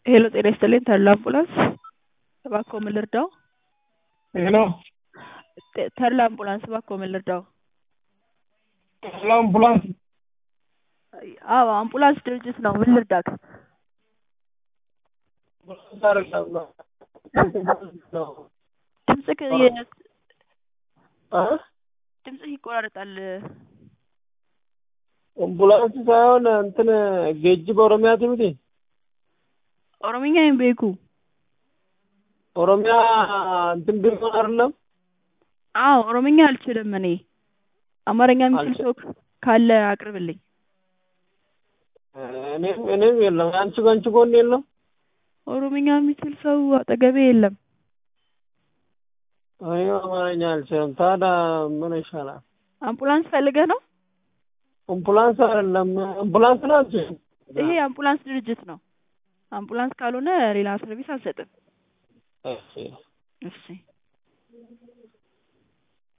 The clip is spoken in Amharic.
ሄሎ ጤና ይስጥልኝ ተድላ አምቡላንስ እባክዎ ምን ልርዳዎ? ሄሎ ተ- ተድላ አምቡላንስ እባክዎ ምን ልርዳዎ? ተድላ አምቡላንስ አዎ አምቡላንስ ድርጅት ነው ምን ልርዳክ? ድምፅክ የ- ድምፅህ ይቆራረጣል አምቡላንስ ሳይሆን እንትን ጌጅብ ኦሮሚያ ትምቲ ኦሮምኛ ሂን ቤኩ ኦሮሚያ እንትን ቢሆን አይደለም አዎ ኦሮምኛ አልችልም እኔ አማርኛ የሚችል አልችል- ሰው ካለ አቅርብልኝ እኔም እኔም የለም አንቺ በአንቺ ጎን የለም ኦሮምኛ የሚችል ሰው አጠገቤ የለም እኔ አማርኛ አልችልም ታዲያ ምን ይሻላል አምቡላንስ ፈልገህ ነው አምቡላንስ አይደለም አምቡላንስ ነው አንቺ ይሄ አምቡላንስ ድርጅት ነው አምቡላንስ ካልሆነ ሌላ ሰርቪስ አልሰጥም እሺ እሺ